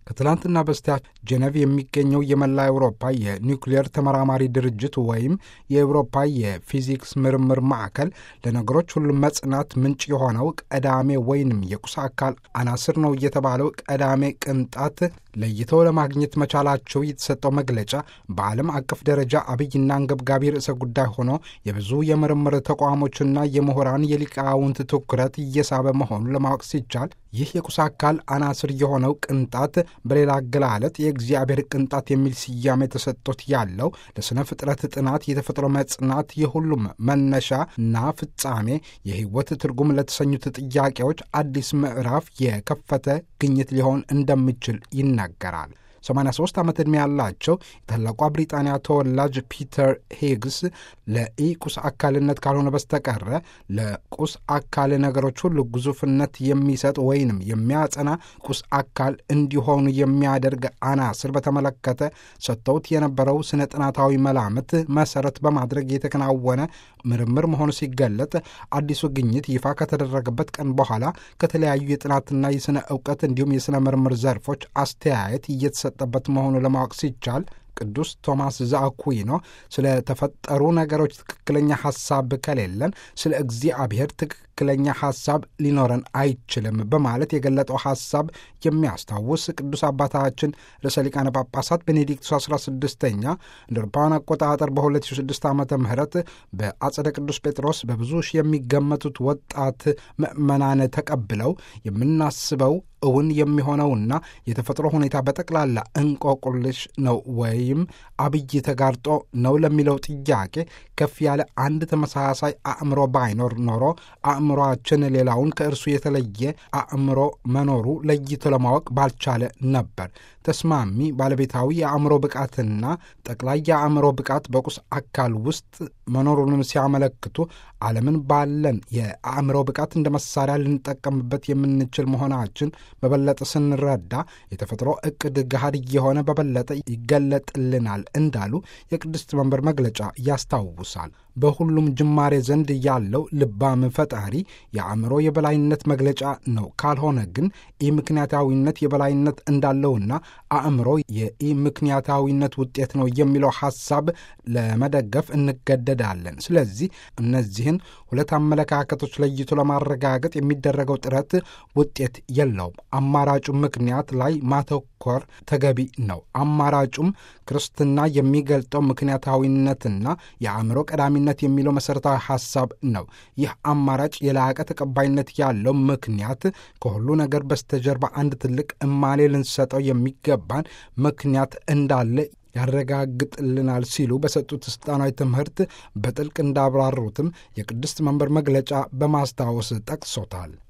ከትላንትና በስቲያ ጄኔቭ የሚገኘው የመላ አውሮፓ የኒውክሌር ተመራማሪ ድርጅት ወይም የአውሮፓ የፊዚክስ ምርምር ማዕከል ለነገሮች ሁሉ መጽናት ምንጭ የሆነው ቀዳሜ ወይንም የቁስ አካል አናስር ነው የተባለው ቀዳሜ ቅንጣት ለይተው ለማግኘት መቻላቸው የተሰጠው መግለጫ በዓለም አቀፍ ደረጃ አብይና አንገብጋቢ ርዕሰ ጉዳይ ሆኖ የብዙ የምርምር ተቋሞችና የምሁራን የሊቃውንት ትኩረት እየሳበ መሆኑን ለማወቅ ሲቻል ይህ የቁስ አካል አናስር የሆነው ቅንጣት በሌላ አገላለጥ የእግዚአብሔር ቅንጣት የሚል ስያሜ ተሰጥቶት ያለው ለሥነ ፍጥረት ጥናት የተፈጥሮ መጽናት የሁሉም መነሻ እና ፍጻሜ የሕይወት ትርጉም ለተሰኙት ጥያቄዎች አዲስ ምዕራፍ የከፈተ ግኝት ሊሆን እንደሚችል ይናገራል። 83 ዓመት ዕድሜ ያላቸው የታላቋ ብሪጣንያ ተወላጅ ፒተር ሂግስ ለኢ ቁስ አካልነት ካልሆነ በስተቀረ ለቁስ አካል ነገሮች ሁሉ ግዙፍነት የሚሰጥ ወይንም የሚያጸና ቁስ አካል እንዲሆኑ የሚያደርግ አናስር በተመለከተ ሰጥተውት የነበረው ስነ ጥናታዊ መላምት መሰረት በማድረግ የተከናወነ ምርምር መሆኑ ሲገለጥ አዲሱ ግኝት ይፋ ከተደረገበት ቀን በኋላ ከተለያዩ የጥናትና የሥነ እውቀት እንዲሁም የሥነ ምርምር ዘርፎች አስተያየት እየተሰጠበት መሆኑ ለማወቅ ሲቻል ቅዱስ ቶማስ ዘአኩዊኖ ስለ ተፈጠሩ ነገሮች ትክክለኛ ሐሳብ ከሌለን ስለ እግዚአብሔር ትክክለኛ ሐሳብ ሊኖረን አይችልም በማለት የገለጠው ሐሳብ የሚያስታውስ ቅዱስ አባታችን ርዕሰ ሊቃነ ጳጳሳት ቤኔዲክቱስ 16ኛ እንደ አውሮፓውያን አቆጣጠር በ2006 ዓ ም በአጸደ ቅዱስ ጴጥሮስ በብዙ ሺህ የሚገመቱት ወጣት ምዕመናን ተቀብለው የምናስበው እውን የሚሆነውና የተፈጥሮ ሁኔታ በጠቅላላ እንቆቁልሽ ነው ወይም አብይ ተጋርጦ ነው ለሚለው ጥያቄ ከፍ ያለ አንድ ተመሳሳይ አእምሮ ባይኖር ኖሮ አእምሮአችን ሌላውን ከእርሱ የተለየ አእምሮ መኖሩ ለይቶ ለማወቅ ባልቻለ ነበር። ተስማሚ ባለቤታዊ የአእምሮ ብቃትና ጠቅላይ የአእምሮ ብቃት በቁስ አካል ውስጥ መኖሩንም ሲያመለክቱ ዓለምን ባለን የአእምሮ ብቃት እንደ መሳሪያ ልንጠቀምበት የምንችል መሆናችን በበለጠ ስንረዳ የተፈጥሮ ዕቅድ ገሃድ እየሆነ በበለጠ ይገለጥልናል እንዳሉ የቅድስት መንበር መግለጫ ያስታውሳል። በሁሉም ጅማሬ ዘንድ ያለው ልባም ፈጣሪ የአእምሮ የበላይነት መግለጫ ነው። ካልሆነ ግን ኢምክንያታዊነት የበላይነት እንዳለውና አእምሮ የኢምክንያታዊነት ውጤት ነው የሚለው ሐሳብ ለመደገፍ እንገደዳለን። ስለዚህ እነዚህን ሁለት አመለካከቶች ለይቶ ለማረጋገጥ የሚደረገው ጥረት ውጤት የለውም። አማራጩ ምክንያት ላይ ማተኮር ተገቢ ነው። አማራጩም ክርስትና የሚገልጠው ምክንያታዊነትና የአእምሮ ቀዳሚነት የሚለው መሠረታዊ ሐሳብ ነው። ይህ አማራጭ የላቀ ተቀባይነት ያለው ምክንያት ከሁሉ ነገር በስተጀርባ አንድ ትልቅ እማኔ ልንሰጠው የሚገባን ምክንያት እንዳለ ያረጋግጥልናል ሲሉ በሰጡት ስልጣናዊ ትምህርት በጥልቅ እንዳብራሩትም የቅድስት መንበር መግለጫ በማስታወስ ጠቅሶታል።